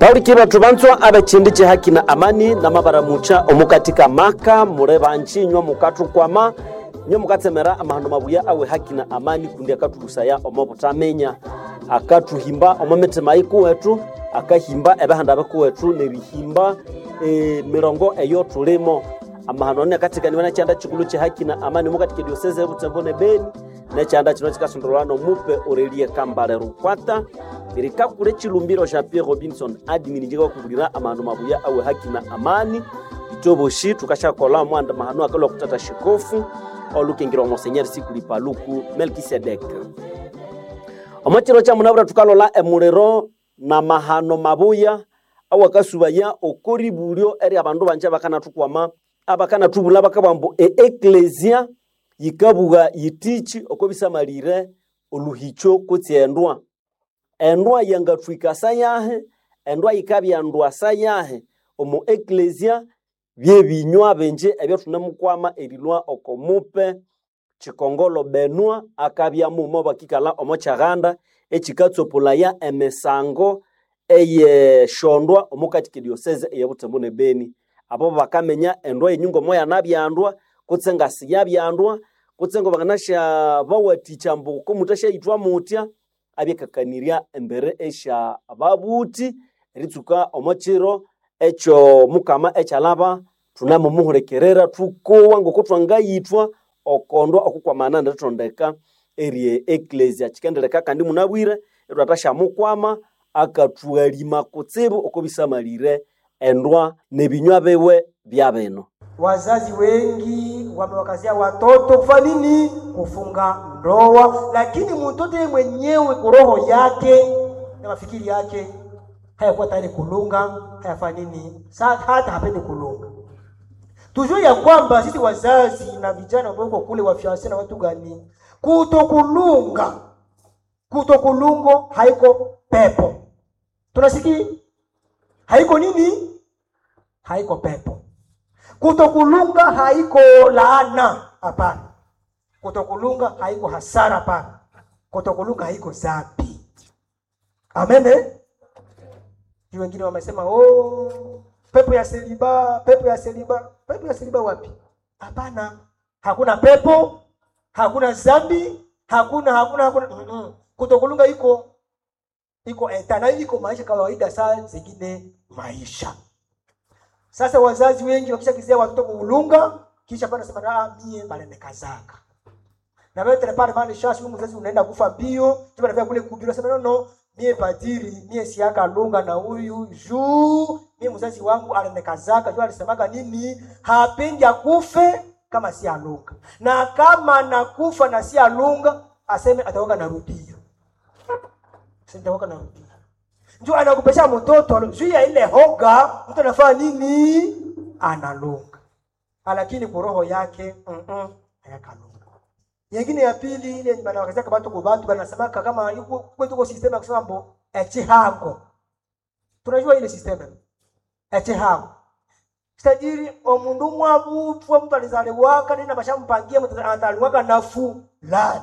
bauliki bathu banzwa abechindi chihaki na amani na mabaramucha omukatika maka mure banchinywa mukathukwama nyo mukatsemera amahano mabuya awe haki na amani kundi akathulusaya omo butamenya akathuhimba omo mitima ikuwethu akahimba ebihanda bikuwethu nerihimba e, mirongo eyo tulimo amahano ane akatikaniwa nekyanda chikulu chihaki na amani mukatika dioseze ebutembo ne beni nekyanda kino kikasondolwana omupe orelie kambale rukwata irikakule chilumbiro sha pierre robinson admin njikakuvulira amahano mabuya awe haki na amani itoboshi tukashakola mwanda mahano akalwa kutata shikofu olukengirwa monsenyeri sikuli paluku melkisedek omo chiro cha munabura tukalola emuliro na mahano mabuya awakasubaya okoribulyo eri abandu banje bakanathukwama abakanatubula bakabambu eeklesia yikabuga yitichi okobisamalire oluhicho kutsi endwa endwa yangathwika sayahe endwa yikabyandwa sayahe omu eklesia byebinywa benje ebyathunemukwama erilwa okomupe chikongolo benwa akabyamumo bakikala omo chaghanda echikatsopolaya emisango eyeshondwa omukatike dioseze eyabutembo ne beni abo bakamenya endwa yenyungo moya nabyandwa kutse ngasi yabyandwa kutse ngo bakanasha bawaticha mbu komutashaitwa mutya abyekakanirya embere esha babuti eritsuka omo chiro ekyo mukama ekyalaba tunamumuhulekerera thukowa ngoko twangayithwa okondwa okukwamana ndithondeka erie eklesia chikendeleka kandi munabwire etwatashamukwama akathuhalima kutsibu okobisamalire endwa nebinywa biwe bya bino Wazazi wengi wamewakazia watoto kufanya nini? Kufunga ndoa, lakini mtoto yeye mwenyewe kwa roho yake na mafikiri yake hayakuwa tayari kulunga, hayafanya nini, Sa- hata hapendi kulunga. Tujue ya kwamba sisi wazazi na vijana ambao uko kule wafianse na watu gani, kutokulunga kutokulungo haiko pepo, tunasikia haiko nini, haiko pepo kutokulunga haiko laana, hapana. Kutokulunga haiko hasara, hapana. Kutokulunga haiko zambi. Amen. eh? Juu wengine wamesema oh, pepo ya seliba, pepo ya seliba. Pepo ya seliba wapi? Hapana, hakuna pepo, hakuna zambi, hakuna hakuna hakuna. Mm -mm. Kutokulunga iko iko etana, iko maisha kawaida, saa zingine maisha sasa wazazi wengi wakishakizia watoto kuulunga, kisha pale nasema ah, mie balenekazaka na wewe tena pale mali shashi wewe mzazi unaenda kufa bio, tuba nafika kule kubiro sema no no, mie padiri mie siaka lunga na huyu juu mie mzazi wangu alenekazaka juu alisemaga nini, hapendi akufe kama si alunga, na kama nakufa na si alunga aseme ataoga narudia, sitaoga narudia ndio anakupesha mtoto juu ya ile hoga, mtu anafanya nini? Analunga, lakini kwa roho yake mm -mm, hayakalunga. Nyingine ya pili ile banawakazia kabatu kwa batu banasemaka kama yuko kwetu kwa system ya kusema mbo echihango. Tunajua ile system echihango. Tajiri omundu mwabupwa mtu alizaliwaka nina bashampangia mtu ataliwaka nafu lani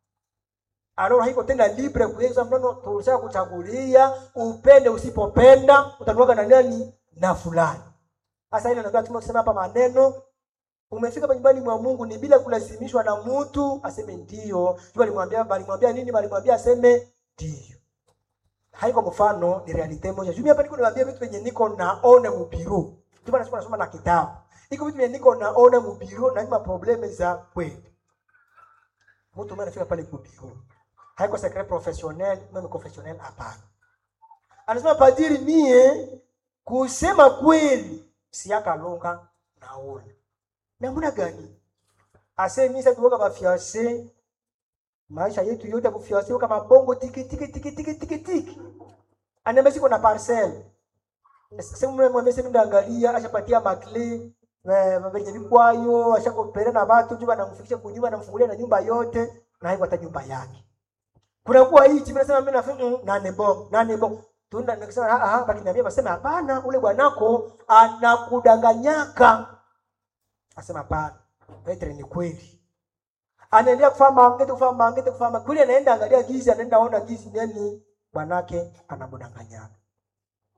Alora haiko tena libre kuweza mnono tulisha kuchagulia upende usipopenda utanuaga na nani na fulani. Sasa ile ndio tumesema hapa maneno umefika hapa nyumbani mwa Mungu ni bila kulazimishwa na mtu aseme ndio. Jua alimwambia alimwambia nini? Alimwambia aseme ndio. Haiko mfano ni realite moja. Jumia hapa niko niwaambia vitu venye niko naona mubiru. Jua nasoma nasoma na kitabu. Iko vitu venye niko naona mubiru na ima probleme za kweli. Mtu mmoja anafika pale kubiru haiko secret professionnel mimi professionnel hapana anasema padiri mie kusema kweli siakalunga naona namna gani ase mimi sasa tuoga bafiance maisha yetu yote kufiance kama bongo tiki tiki tiki tiki tiki tiki anambia siko na parcel sasa mimi mwambie sasa ndaangalia ashapatia makle venye vikwayo ashakopelea na watu juu anamfikisha kunyumba anamfungulia na nyumba yote na haiko hata nyumba yake kunakuwa hii chimi nasema mimi nafanya mm, nane bo nane bo tunda nikisema ah ah baki niambia basema hapana ule bwanako anakudanganyaka asema hapana Petre ni kweli anaendelea kufanya mangete kufanya mangete kufanya mangete. kule anaenda angalia gizi anaenda ona gizi nani bwanake anamdanganyaka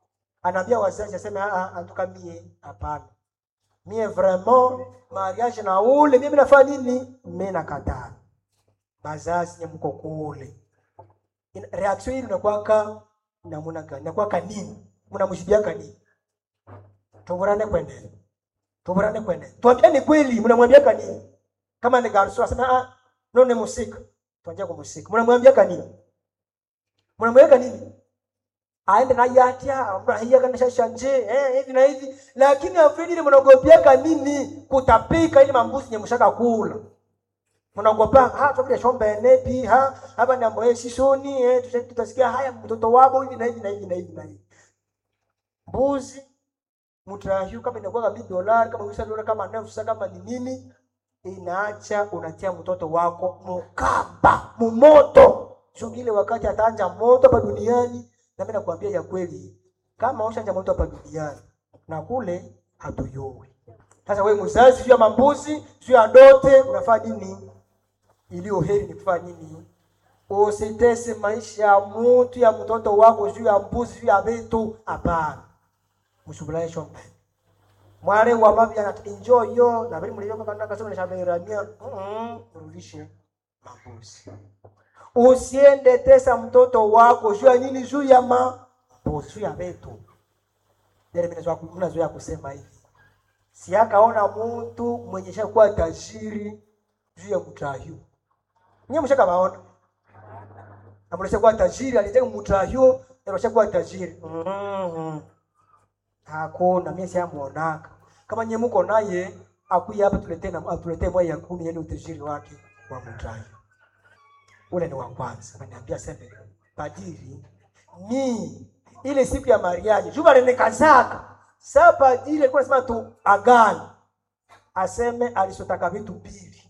anaambia wazazi aseme ah antuka mie hapana mie vraiment mariage na ule mie nafanya nini mie nakataa bazazi nye mko kule Ina- reaction hii inakuwaka namuna gani inakuwaka nini mnamshibiaka nini tuburane kwende tuburane kwende tuambiane kweli mnamwambiaka nini kama ni garso asema ah no ni musika tuanze kumusika mnamwambiaka nini mnamweka nini aende na yatia amrahia kana shasha nje eh hivi na hivi lakini afredi ile mnaogopiaka nini kutapika ile mambuzi nye mshaka kula mnaogopa ha tupige shombe nepi ha hapa ni ambaye sisoni eh tuta- tutasikia haya mtoto wabo hivi na hivi na hivi na hivi na hivi mbuzi mtrahiu kama inakuwa kama dolari kama usa dola kama nafsa kama ni nini inaacha unatia mtoto wako mukaba mumoto sio ile wakati ataanja moto hapa duniani na mimi nakwambia ya kweli kama ushanja moto hapa duniani na kule hatuyoi sasa wewe mzazi juu ya mambuzi juu ya dote unafanya nini iliyo heri ni kufanya nini usitese maisha ya mtu ya mtoto wako juu ya mbuzi juu ya vitu hapana msubulaye shombe mwale wa mavi ana enjoy yo na vile mlivyo kama nataka sema nishaberamia mm rudishe mambuzi usiende tesa mtoto wako juu ya nini juu ya mambuzi juu ya vitu ndio mimi nazoea mnazoea kusema hivi si akaona mtu mwenye shakuwa tajiri juu ya mtrahiu nyie mshaka baona amulesha kuwa tajiri alitaka mtrahiu ndio kuwa tajiri mm hakuna mimi siamuonaka kama nyie mko naye akuye hapa tuletee na atuletee moja ya kumi yani utajiri wake wa mtrahiu ule ni wa kwanza ananiambia sema padiri ni ile siku ya mariaji juba lenekazaka saa padiri alikuwa anasema tu agani aseme alisotaka vitu mbili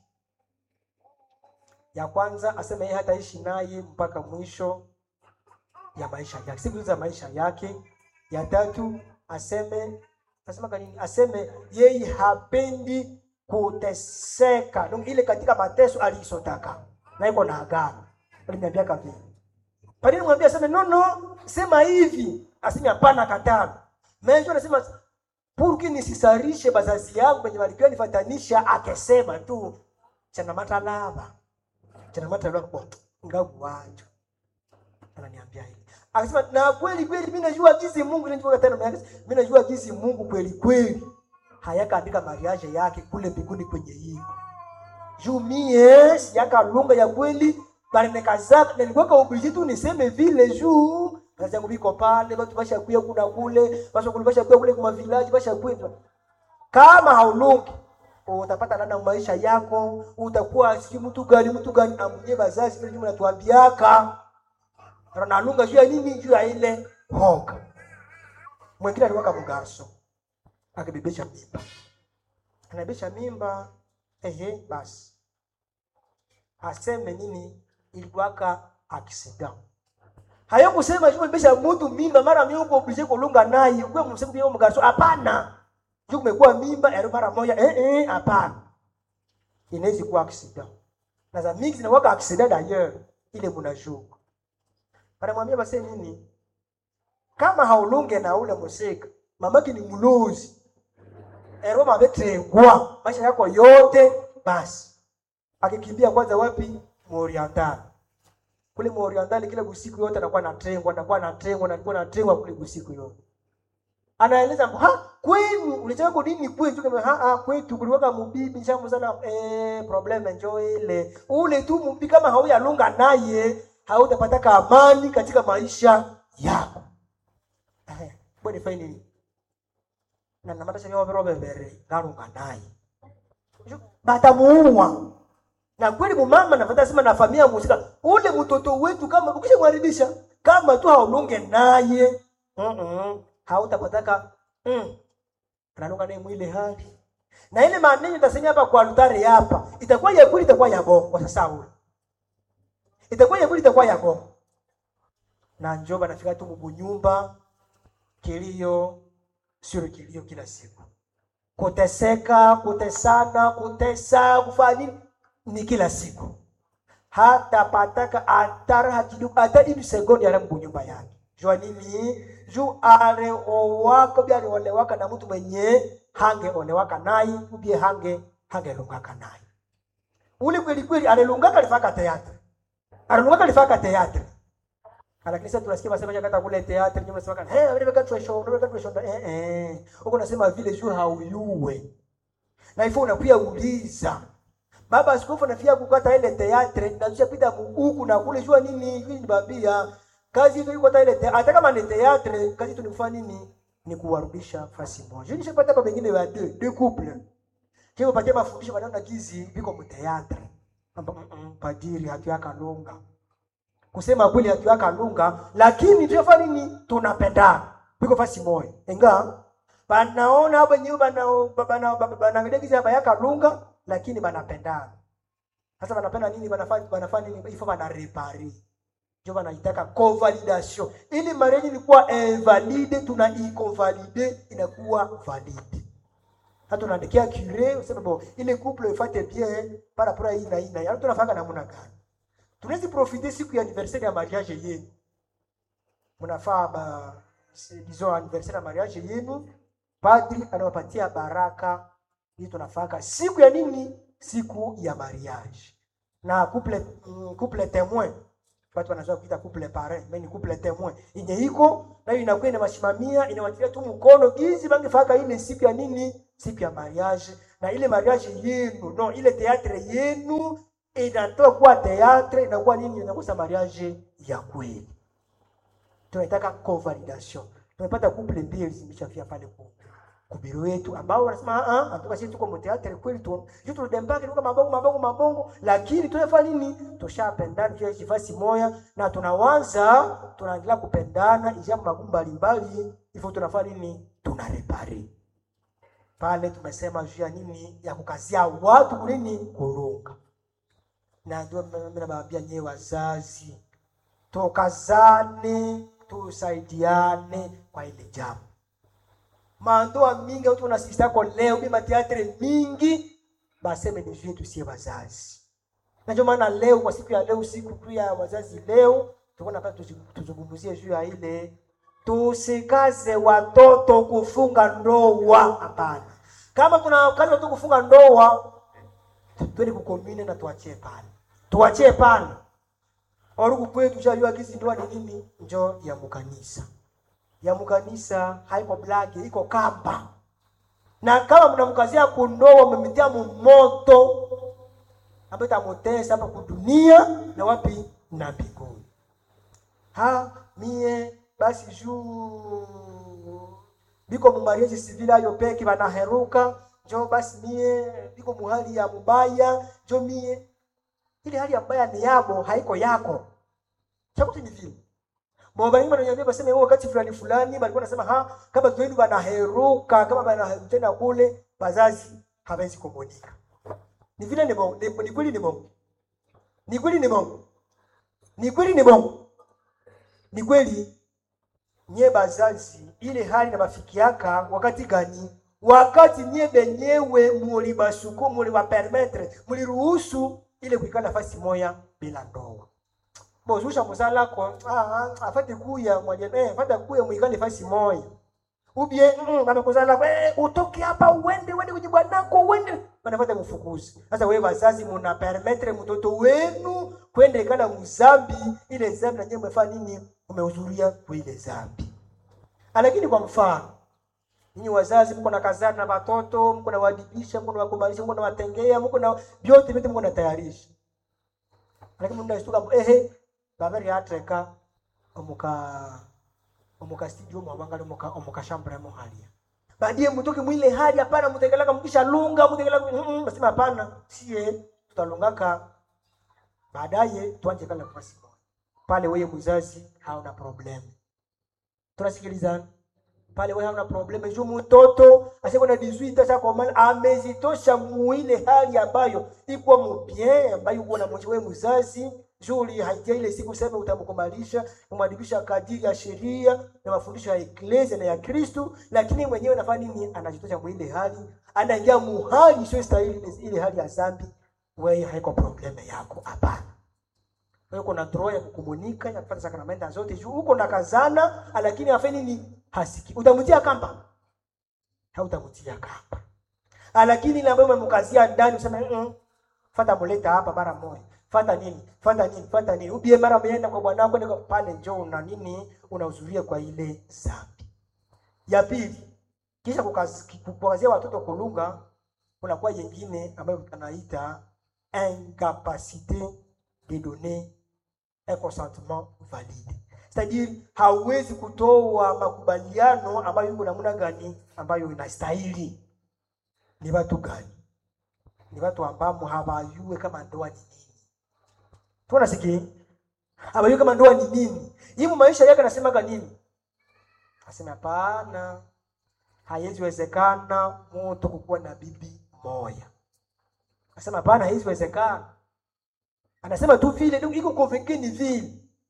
ya kwanza aseme yeye hataishi naye mpaka mwisho ya maisha yake siku za maisha yake ya tatu aseme asema kanini aseme yeye hapendi kuteseka donc ile katika mateso aliisotaka na iko na agano aliniambia kavi padiri mwambia aseme no no sema hivi aseme hapana katana Menjo anasema purki nisisarishe bazazi yangu penye walikuwa nifatanisha akesema tu chana matalava chana matalava kwa ngavu wacho ananiambia hivi akasema na kweli kweli mimi najua jinsi Mungu ninajua tena mimi mimi najua jinsi Mungu kweli kweli hayakaandika mariage yake kule mbinguni kwenye hiko juu mie siyaka lunga ya kweli bali nikazaka nilikuwa obligé tu niseme vile juu kazi yangu biko pale watu basha kuya kuna kule basha kule basha kuya kule kwa village basha kuya kama haulungi utapata lana maisha yako utakuwa siki mtu gani mtu gani amunye bazazi vile nyuma natuambiaka ranalunga juu ya nini juu ya ile hoga mwingine alikuwa kama garso akibebesha mimba anabebesha mimba ehe basi aseme nini ilikuwaka accident hayo kusema juu mbesha mtu mimba mara mimi uko oblige kulunga naye kwa msemo pia mgaso hapana juu kumekuwa mimba ya mara moja eh eh hapana inaweza kuwa accident na za mingi zinakuwa accident d'ailleurs ile mnajua anamwambia basi nini kama haulunge na ule musika mamaki ni mlozi ero mabetengwa maisha yako yote basi akikimbia kwanza wapi muorientali kule muorientali kile usiku yote anakuwa anatengwa anakuwa anatengwa anakuwa anatengwa kule usiku yote anaeleza ha kwenu ulichaka nini kwetu kama ha ha kwetu kuliwaka mubibi shamu sana eh problem enjoy ile ule tu mubibi kama hauyalunga naye hautapata amani katika maisha yako eh bwana faini na namata sha yao robe bere ngarunga naye batamuua na kweli mumama nafata sema na familia musika ule mtoto wetu kama ukishamharibisha kama tu haulunge naye mm -mm. hautapataka mm. analunga naye mwile hali na ile maneno itasema hapa kwa altare hapa itakuwa ya kweli itakuwa ya bongo kwa sasa ule itakuwa ya kweli itakuwa ya bongo na njoba nafika tu mubunyumba kilio sio kilio kila siku kuteseka kutesana kutesa kufanya nini ni kila siku hata pataka atara hakidu hata ini sekondi ala mbunyumba yake jua nini juu areowaka ubie areolewaka na mtu mwenye hangeolewaka naye ubie hange hangelungaka naye ule kweli kweli alilungaka alifaka teatre alilungaka alifaka teatre lakini sasa tunasikia masema kata kule teatre nyuma nasema kana hey wewe katu show wewe katu show eh eh huko nasema vile juu hauyuwe na ifo unakuya uliza baba askofu nafia kukata ile teatre na tushapita huku na kule jua nini hivi babia kazi hiyo iko ile te, hata kama ni teatre kazi tu ni kufanya nini ni kuwarudisha fasi moja je nishapata baba wengine wa deux deux couples kile patia mafundisho wanaona kizi biko mu teatre Amba, mm, mm, padiri hatu yakalunga kusema kweli hatu yakalunga lakini tunafanya nini tunapendana biko fasi moja inga banaona hapo nyewe bana bana bana kizi hapa yakalunga lakini banapendana sasa banapenda nini banafanya banafanya nini ifo bana repari ndio wanaitaka convalidation ili marriage ilikuwa invalide tuna iconvalide inakuwa valide hata unaandikia cure useme bon ile couple ifate bien par rapport à hii na hii na hii tunafanya namna gani tunaweza profiter siku ya anniversaire ya mariage yenu mnafaa ba disons anniversaire ya mariage yenu padri anawapatia baraka hii tunafaka siku ya nini siku ya mariage na couple mm, couple témoin watu wanazoea kuita couple parent mais ni couple témoin yenye iko nayo inakuwa inawasimamia inawatilia tu mkono gizi bangefaka ile siku ya nini siku ya mariage na ile mariage yenu no ile teatre yenu inatoka kuwa teatre inakuwa nini inakuwa mariage ya kweli tunaitaka convalidation tumepata couple mbili zimeshafia pale kwa kubiro yetu ambao wanasema ah anatoka sisi tuko mteatre kweli tu juu tunadembaka tuko mabongo mabongo mabongo lakini tunafanya nini tushapendana kwa kifasi moya na tunawanza tunaendelea kupendana ijambo magumu mbalimbali hivyo tunafanya nini tunarepare pale tumesema juu ya nini ya kukazia watu kunini kulunga na ndio mimi nabaambia nyewe wazazi tukazane tusaidiane kwa ile jambo mandoa mingi watu wanasisitako leo bima teatre mingi baseme ni juu yetu sie wazazi na ndio maana leo kwa siku ya leo siku kuu ya wazazi leo tuko napata tuzungumzie juu ya ile tusikaze watoto kufunga ndoa hapana kama kuna kazi watoto kufunga ndoa twende kukomine na tuachie pale tuachie pale oruku kwetu shajua kisi ndoa ni nini njo ya mukanisa ya mkanisa haiko blaki iko kamba na kama mnamkazia kundoa mmemitia moto ambayo itamutesa hapa kudunia na wapi na mbinguni ha mie basi juu biko mumariezi sivile ayo peke banaheruka njo basi mie biko muhali ya mubaya njo mie ile hali ya mbaya ni yabo haiko yako chakuti ni vile Mwabaini wananiambia baseme wao wakati fulani fulani walikuwa nasema ha kama kwenu banaheruka kama banatenda kule bazazi hawezi kumonika. Ni vile ni bongo, ni, ni kweli ni bongo. Ni kweli ni bongo. Ni kweli ni bongo. Ni kweli nye bazazi ile hali na mafikiaka wakati gani? Wakati nye benyewe mulibasuku muliwapermettre muliruhusu ile kuikala nafasi moya bila ndoa bozusha muzala ko ah afate kuya mwaje eh afate kuya muikale fasi moya ubie mm, baba kuzala eh utoke hapa uende uende kwenye bwanako uende wanafata mfukuzi sasa wewe wazazi muna permettre mtoto wenu kwenda ikala mzambi ile zambi na nyinyi mmefanya nini umehudhuria kwa ile zambi lakini kwa mfano Ninyi wazazi mko na kazana na watoto, mko na wadibisha, mko na wakumbalisha, mko na watengea, mko na vyote vyote mko na tayarisha. Lakini mnashtuka ehe babari yatreka omuka omuka studio mwabanga omuka omuka shambra mo halia baadaye mtoke mwile hali hapana mtegeleka mkisha lunga mtegeleka mm, nasema hapana sie tutalungaka baadaye tuanje kala nafasi moja pale wewe mzazi hauna problem tunasikilizana pale wewe hauna problem juu mtoto asiko na 18 sasa kwa maana amezitosha mwile hali ambayo iko mubien ambayo uko na wewe mzazi juli haitia ile siku sema utamkubalisha kumwadibisha kadiri ya sheria na mafundisho ya eklesia na ya Kristo, lakini mwenyewe nafanya nini? Anajitosha kwa ile hali, anaingia muhali sio stahili ile hali ya zambi. Wewe haiko probleme yako, hapana. uko na droit ya kukumunika ya kupata sakramenta zote juu uko na kazana lakini afanye nini hasiki utamtia kamba hautamtia kamba lakini ile ambayo umemkazia ndani useme mm, fata muleta hapa mara moja fata nini fata nini fata nini ubie mara umeenda kwa bwanako ndio pale njoo una nini unahudhuria kwa ile zambi ya pili kisha kukaz- kukazia watoto kulunga kunakuwa yengine ambayo tunaita incapacité de donner un consentement valide c'est-à-dire hauwezi kutoa makubaliano ambayo yuko namna gani ambayo inastahili ni watu gani ni watu ambamo hawajue kama ndoa ni nini tunasikia hawajue kama ndoa ni nini hivi maisha yake anasemaga nini asema hapana haiweziwezekana mtu kukuwa na bibi moya asema hapana haiweziwezekana anasema tu vile ndio iko convaincu ni vile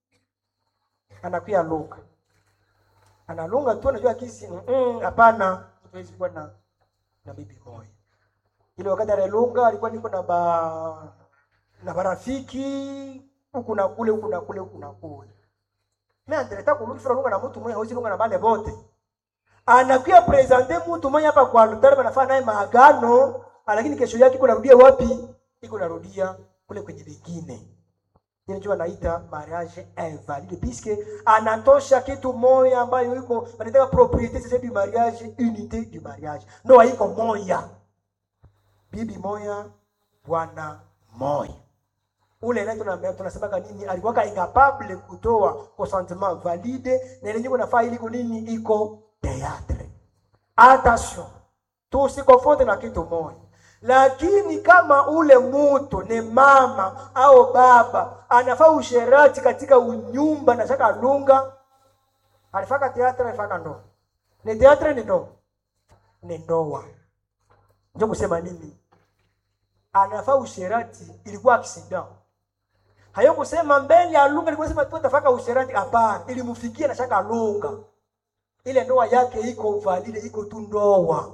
anakuya lunga analunga tu anajua kisi mm, hapana hatuwezi kuwa na na bibi moja ile wakati analunga alikuwa niko na ba na barafiki huku na kule huku na kule huku na kule mimi anataka kulunga lunga na mtu mmoja hawezi lunga na bale bote anakuya presente mtu mmoja hapa kwa altare anafanya naye maagano lakini kesho yake iko narudia wapi iko narudia kule kwenye vingine ile ndio wanaita mariage invalide puisque anatosha kitu moya ambayo iko wanataka propriete c'est du mariage unité du mariage ndoa iko moya bibi moya bwana moya ule naye tunaambia tunasemaga nini alikuwa incapable kutoa consentement valide na ile nyiko nafaa iliko nini iko théâtre attention tusikonfonde na kitu moja lakini kama ule mutu ni mama au baba anafaa usherati katika unyumba na shaka lunga alifaka teatre alifaka ndoa ni teatre ni ndoa ni ndoa ndio kusema nini anafaa usherati ilikuwa accident hayo kusema mbele ya lunga ilikuwa sema tu atafaka usherati hapana ilimfikia na shaka lunga ile ndoa yake iko valide iko tu ndoa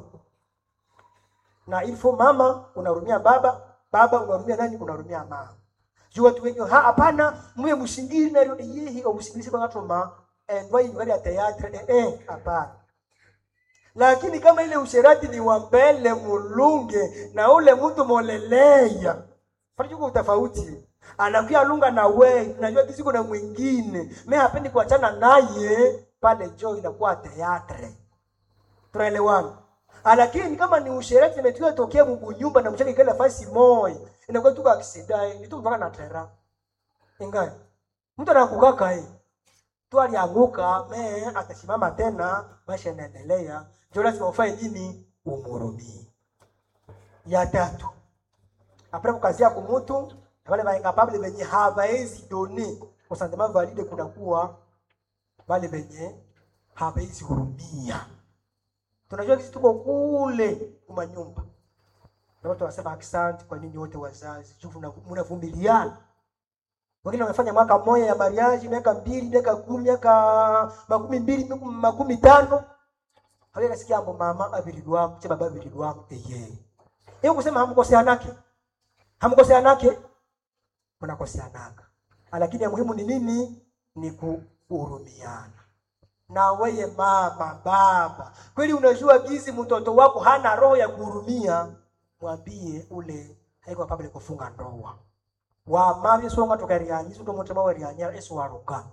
na ilfo mama unarumia baba baba unarumia nani unarumia mama juu watu wengi ha hapana mwe mshingiri na yeye au mshingiri kwa watu ma eh ndio hii ya teatre eh eh hapana lakini kama ile usherati ni wa mbele mulunge na ule mtu moleleya farijuko utafauti anakuya lunga na we najua kisi kuna mwingine mimi hapendi kuachana naye pale jo inakuwa teatre tunaelewana lakini kama ni usherati imetukia tokea Mungu nyumba na mchana kile nafasi moja inakuwa tuka akisidai ni tu mpaka na tera ingai mtu anaanguka kai tu alianguka me atasimama tena maisha yanaendelea ndio lazima ufanye nini umurumie ya tatu apre kukazia kumutu wale ba incapable benye hawezi doni consentement valide kunakuwa wale benye hawezi hurumia tunajua sisi tuko kule kuma nyumba na watu wanasema asante kwa nini wote wazazi juu mnavumiliana wengine wamefanya mwaka mmoja ya mariage miaka mbili miaka kumi miaka makumi mbili makumi tano hawe kasikia hapo mama abirilwa wako cha baba abirilwa wako eye hiyo kusema hamkoseanake hamkoseanake mnakoseanaka lakini ya muhimu ni nini ni kuhurumiana na weye mama baba kweli unajua gizi mtoto wako hana roho ya kuhurumia mwambie ule haiko pabele kufunga ndoa wamavye songa tukarianyisu tomotema werianyara esu waruka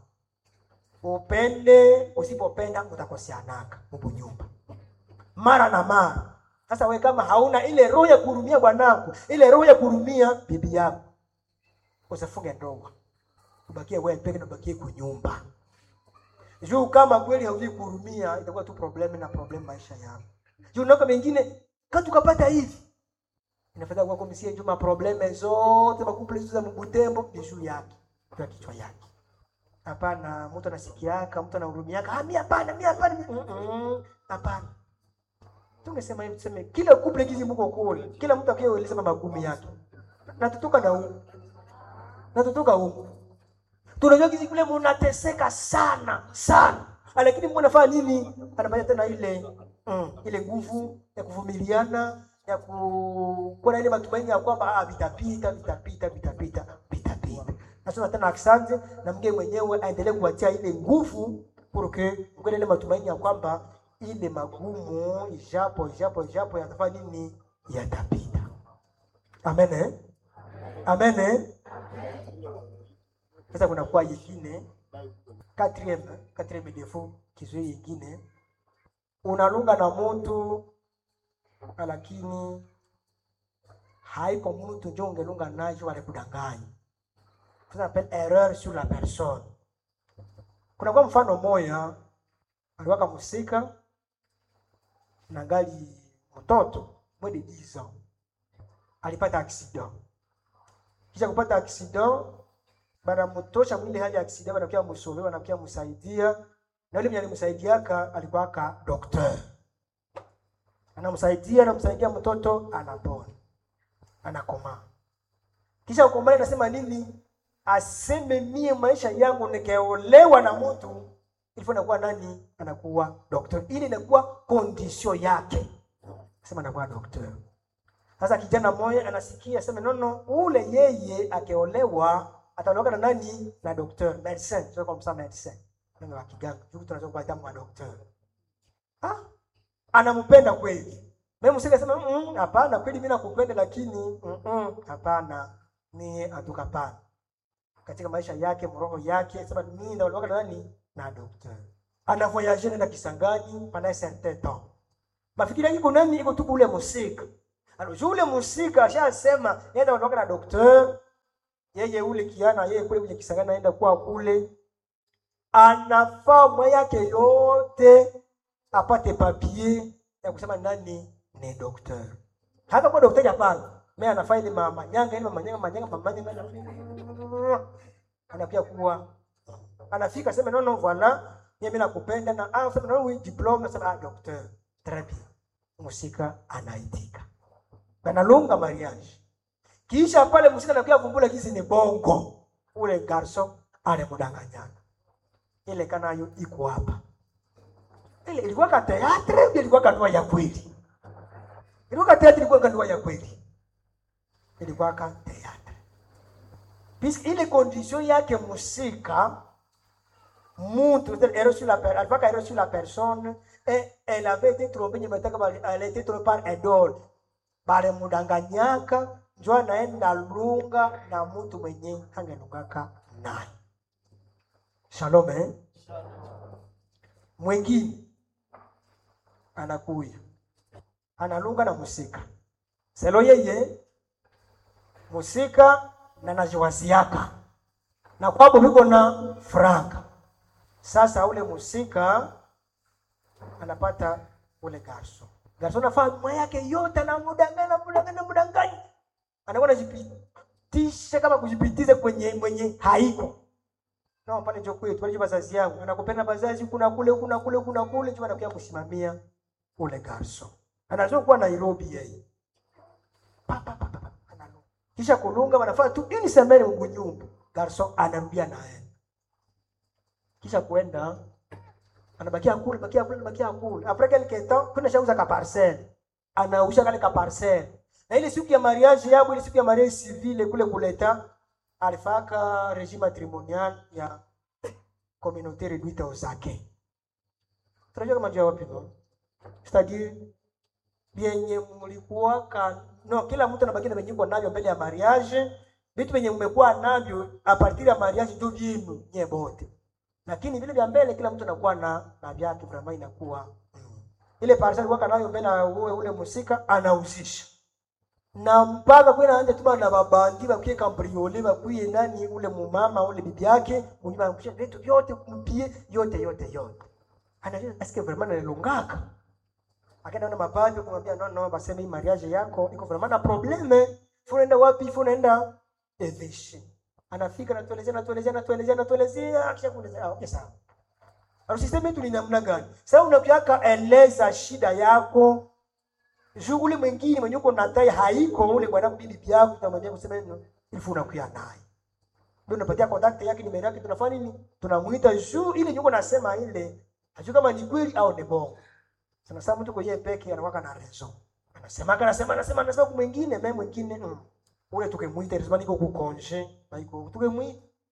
upende usipopenda utakoseanaka mubunyumba mara na mara sasa we kama hauna ile roho ya kuhurumia bwanako ile roho ya kuhurumia bibi yako usifunge ndoa ubakie wewe peke na ubakie kunyumba juu kama kweli haujui kuhurumia itakuwa tu problemu na problemu maisha yako juu nako mengine katu kapata hivi inafanya kwa komisia juu maprobleme zote makuple za mbutembo ni juu yake juu ya kichwa yake hapana mtu anasikiaka mtu anahurumiaka ah mimi hapana mimi hapana mm hapana tungesema hivi tuseme kila kuple gizi mko kule kila mtu akieleza magumi yake na tutoka na huko na tutoka huko tunajua kizi kule mnateseka sana sana lakini Mungu anafanya nini anafanya tena ile mm, ile nguvu ya kuvumiliana ya kuwa na ile matumaini ya kwamba ah vitapita vitapita vitapita vitapita nasema tena asante na mgeni mwenyewe aendelee kuwatia ile nguvu porque mkwele ile matumaini ya kwamba ile magumu ijapo ijapo ijapo yatafanya nini yatapita amen eh? amen eh? sasa kuna kwa yingine quatrième quatrième défaut kizui yingine unalunga na mtu lakini haiko mtu njo ungelunga nacho walikudanganya ça s'appelle erreur sur la personne kuna kwa mfano moya aliwaka musika na ngali mtoto mwede 10 ans alipata accident kisha kupata accident banamtosha mwili hali ya accident banakia musove banakia musaidia na yule mwenye alimsaidiaka alikuwaka docteur anamsaidia anamsaidia mtoto anapona anakomaa kisha kukomaa inasema nini aseme mie maisha yangu nikaolewa na mtu ilifo nakuwa nani anakuwa docteur ili inakuwa condition yake sema anakuwa docteur sasa kijana moja anasikia sema nono ule yeye akiolewa ataolewa na nani na docteur medecin sio kwa msa medecin neno la kiganga juku tunaweza kupata mwa docteur ah anampenda kweli mimi msika sema mm, hapana kweli mimi nakupenda lakini mm, mm, hapana ni atukapana katika maisha yake mroho yake sema mimi naolewa na nani na docteur ana voyage na Kisangani pendant un certain temps mafikiri iko nani iko tu ule musika alors yule musika ashasema yeye anaondoka na docteur yeye ule kiana yeye kule kwenye Kisangani anaenda kwa kule anafaa mwa yake yote apate papier ya kusema nani ni docteur hata kwa daktari hapana mimi anafaa ile mama nyanga ile mama nyanga manyanga mama nyanga anakuja kuwa anafika sema no no voilà mimi nakupenda na ah sema no oui diplome sema ah docteur très bien musika anaitika analunga mariage kisha pale musika anakuja kumbula kizi ni bongo ule garso alimdanganyana ile kanayo iko hapa ile ilikuwa ka teatre au ilikuwa kanua ya kweli ilikuwa ka teatre ilikuwa kanua ya kweli ilikuwa ka teatre puisque ile condition yake musika muntu elle sur la per- elle va caer sur la personne et elle avait été trompée nyemetaka bali- elle a été trompée par un idole balimudanganyaka njo anaenda lunga na mtu mwenye hangelungaka naye shalom eh? mwingine anakuya analunga na musika selo yeye musika na najiwaziaka na kwabo viko na franka sasa ule musika anapata ule garso garso nafaa mwa yake yote anamudanganya mudanganya mudanganya anakuwa anajipitisha kama kujipitiza kwenye mwenye haiko no pale njo kwetu pale njo bazazi yangu anakupenda bazazi kuna kule kuna kule kuna kule njo anakuja kusimamia ule garso anajua kuwa Nairobi yeye Pa, pa, pa, pa, pa, analunga. kisha kulunga wanafanya tu ini semene huku nyumba garso anarudia naye kisha kwenda anabakia kule bakia kule bakia kule après quelque temps kuna shauza ka parcelle anausha kale ka parcelle na ile siku ya mariage yabo ile siku ya mariage civile kule kuleta alifaka régime matrimonial ya communauté réduite aux acquis tunajua kama njia wapi no c'est-à-dire vyenye mlikuwa ka no kila mtu anabaki na venye uko navyo mbele ya mariage vitu vyenye mmekuwa navyo a partir ya mariage ndio vyenu nye bote lakini vile vya mbele kila mtu anakuwa na na vyake vraiment inakuwa mm. ile parcel waka nayo mbele ya ule ule musika anauzisha na mpaka kwenda anje tuba na babandi bakwiye kambriole bakwiye nani ule mumama ule bibi yake mwenye anakusha vitu vyote kumpie yote yote yote anajua asikie vraiment analungaka akaenda na mabandi kumwambia no no baseme hii mariage yako iko vraiment na probleme funaenda wapi funaenda evishi anafika natuelezea natuelezea natuelezea natuelezea kisha kuelezea ah, okay sawa alors systeme yetu ni namna gani sasa unakiaka eleza shida yako shughuli mwingine mwenye uko natai haiko ule bwana bibi yako utamwambia kusema neno ilifuna unakuya naye ndio unapatia contact yake nimero yake tunafanya nini tunamuita juu ile nyuko nasema ile hajui kama ni kweli au ni bongo sana sana mtu kwenye peke anakuwa na reason anasema anasema anasema anasema kwa mwingine mimi mwingine mm. ule tukemuita lazima niko ku congé na iko tukemuita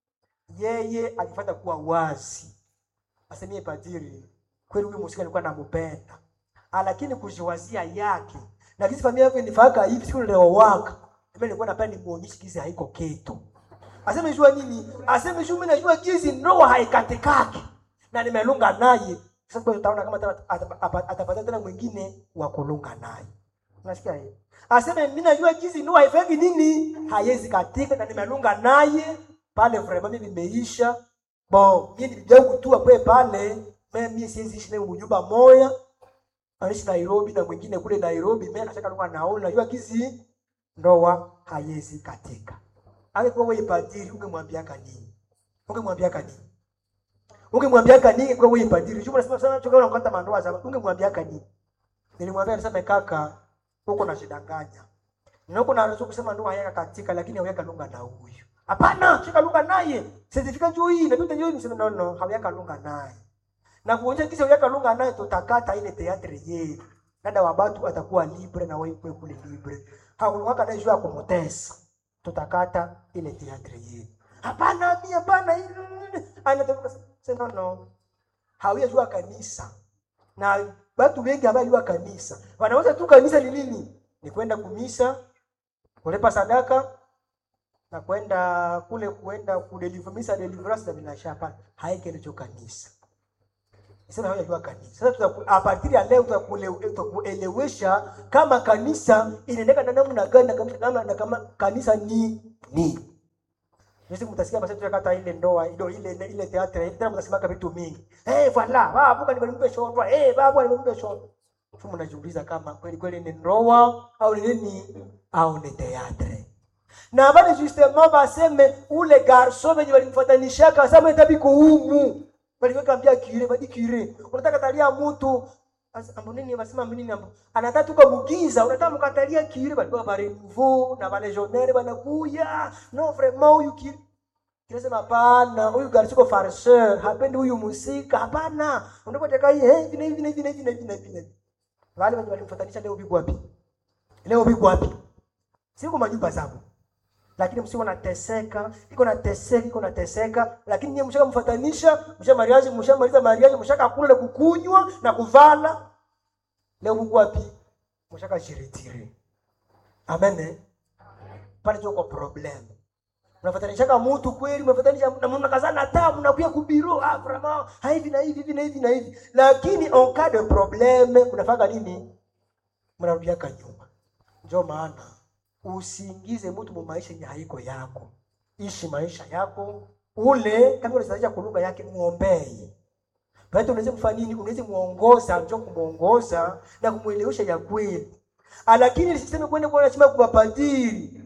yeye alifanya kuwa wazi asemie padiri kweli huyu musika alikuwa namupenda Ah, lakini kujiwazia yake na kisi familia yake nifaka hivi siku leo waka mimi nilikuwa napenda nimuonyeshe kisi haiko kitu aseme jua nini aseme jua mimi najua kisi ndoa haikatikaki na nimelunga naye sasa kwa utaona kama ata- ata- ata- atapata tena mwingine wa kulunga naye unasikia hiyo aseme mimi najua kisi ndoa haifeki nini haiwezi katika na nimelunga naye pale vraiment mimi nimeisha bon mimi nilijua kutua kwe pale mimi siwezi ishi naye nyumba moja anaishi Nairobi na mwingine kule Nairobi, mimi nataka lugha naona, najua kizi ndoa haiwezi katika. Angekuwa wewe padiri, ungemwambia nini? Ungemwambia nini? Ungemwambia nini kwa wewe padiri? Juma nasema sana choka unakata mandoa za ungemwambia nini? Nilimwambia niseme kaka, huko nashidanganya. Na huko naanza kusema ndoa hayaka katika lakini haweka lunga na huyu. Hapana, shika lunga naye. Certificate njoo hii, na njoo hii niseme no no, haweka lunga naye na kuonyesha kisa uyaka lunga naye tutakata ile teatre yetu dada wa batu atakuwa libre na wewe kwe kule libre hakuwaka naye juu ya kumutesa tutakata ile teatre yetu hapana mimi hapana anatoka sema no hawia jua kanisa na watu wengi ambao jua kanisa wanaweza tu kanisa ni nini ni kwenda kumisa kulipa sadaka na kwenda kule kuenda kudeliver misa deliverance na binashapa haike ndicho kanisa sasa hawajua kanisa. Sasa tutaku, a partir ya leo tutakule- tutakuelewesha kama kanisa inaendeka na namna gani na kama, kama, na kama kanisa ni ni. Nisi mtasikia basi tutakata ile ndoa ile ile ile, ile teatre tena mtasema vitu mingi. Eh hey, voilà, baba nimempe shondwa. Eh hey, baba nimempe shondwa. Sasa mnajiuliza kama kweli kweli ni ndoa au ni nini au ni teatre. Na bali justement baseme ule garso wenye walimfuatanishaka sasa mtabiko humu baliweka ambia kire badi kire unataka talia mtu As- ambo nini basema ambo nini ambo anataka tuka mugiza unataka mkatalia kire balikuwa ba renouveau na ba legionnaire banakuya no vraiment huyu kire kire sema hapana huyu garçon ko farceur hapendi huyu musika hapana unataka taka hii eh hivi na hivi na hivi na hivi na hivi na hivi na hivi wale wenye walimfatanisha leo biko wapi leo biko wapi siku majumba zao lakini msiko nateseka iko nateseka iko nateseka lakini nyie mshaka mfatanisha msha mariage mshamaliza mariage mshaka kula kukunywa na kuvala leo Mungu wapi mshaka jiretire amen eh? pale tuko problem unafatanishaka mtu kweli unafatanisha na mnakazana tamu na kuya kubiro ah vraiment ha hivi na hivi hivi na hivi na hivi lakini en cas de problème unafanya nini mnarudiaka nyuma ndio maana usiingize mtu mu maisha yenye haiko yako. Ishi maisha yako ule, kama unasaidia kwa lugha yake, muombee. Basi unaweza kufanya nini? Unaweza muongoza, njoo kumuongoza na kumuelewesha ya kweli. Ah, Lakini lisiseme kwenda kwa lazima kwa padiri.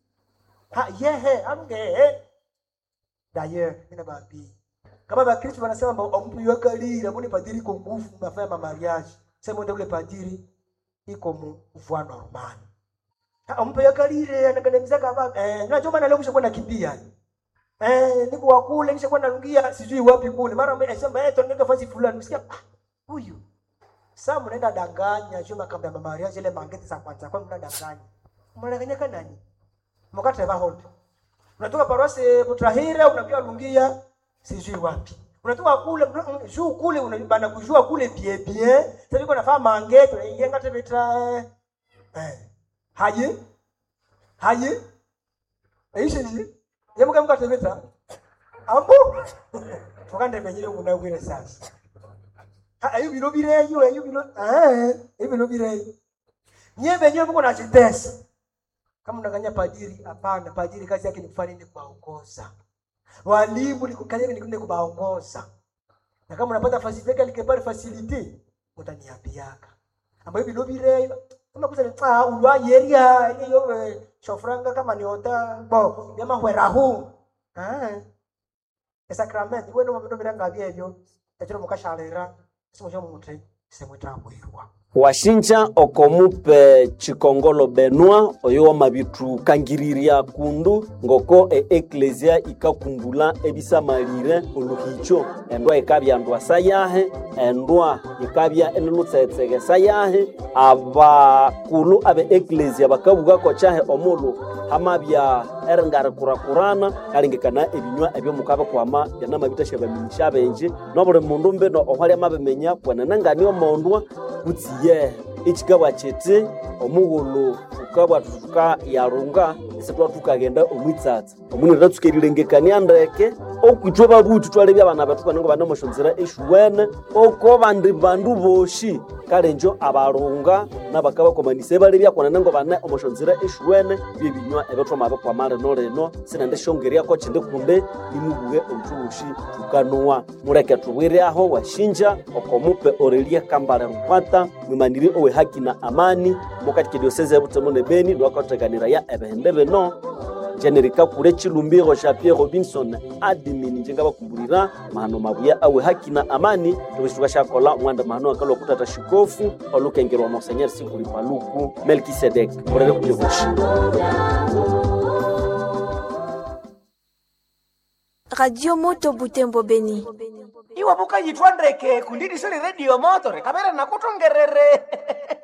Ha yehe, amge. D'ailleurs, ina babi. Kama Bakristo wanasema kwamba mtu yuakalira, mbona padiri iko nguvu mnafanya ma mariage. Sema ndio ule padiri iko mu voie normale mpe yakalire anakandamiza kama eh na choma na leo mshakuwa nakimbia eh niko wa kule nishakuwa narungia sijui wapi kule mara mimi nasema eh tunaenda fasi fulani msikia ah, huyu sasa mnaenda danganya choma kabla mama Maria zile mangeti za kwanza kwa mnadanganya mnadanganya kana nani mkate ba hold unatoka parosi Butrahira unakuja lungia sijui wapi unatoka kule mm, juu kule unabana kujua kule bien bien sasa niko nafaa mangeti unaingia ngate betra eh haje haje aisheje yemuka mukatebeta ambo tukande menyire munagwire sasa Ha, ayo biro bireyo ayo biro eh ayo biro bireyo nye benyewe muko nachitesa kama unanganya padiri hapana padiri kazi yake ni kufanya nini kuwaongoza walimu ni kazi yake ni kwenda kuwaongoza na kama unapata facilite quelque facilite mutaniambiaka ambayo biro bireyo kama kuza ah ulwa yeria hiyo eh, shofranga kama ni ota bo yama hwerahu ah esacrament wewe ndo mabendo biranga byebyo ekiro mukashalera simo cyo mutre semwe tambwirwa washinja okomupe chikongolo benwa oyo wamabithukangirirya kundu ngoko eeklesia ikakumbula ebisamalire oluhicho endwa ikabya ndwa sayahe endwa ikabya enilutsetseke sayahe abakulu abe eklesia bakabugako kyahe omulu hamabya eringarikurakurana kalengekana ebinywa ebyomukabikwama byanamabitasya baminyisya benji nobuli mundu mbino ohwali amabimenya kwenenengani omondwa kutsiye ekikabwa kiti omughulu tukabwa tutuka yarunga isitwa tukagenda omwitsatsa omuni tatsuka erilengekania ndeke okwithwe babuthi twalebya abana bethu banengo banemoshonzera eshuwene oko bandi bandu boshi kale njo abalunga nabakabakomanisa balebya kwanenengo bane omoshonzera eshuwene byebinywa ebethwamabikwama lino lino sinende shongeryako kindi kunde nimubuge obutubushi tukanuwa muleke tubwire aho washinja okomupe orelia kambale rukwata mwimaniri owe haki na amani mukati kidioseze ebutemo ne beni lwakateganira ya ebihembe bino generika kule chilumbiro sha Pierre Robinson admin njengabakumbulira mahano mabuya awe haki na amani tubisituka shakola mwanda mahano akalo kutata shikofu olukengerwa monseigneur sikuli paluku Melkisedek orere kujebushi radio moto butembo beni iwe bukayitwa ndeke kundidisoni redio motore kamera nakutongerere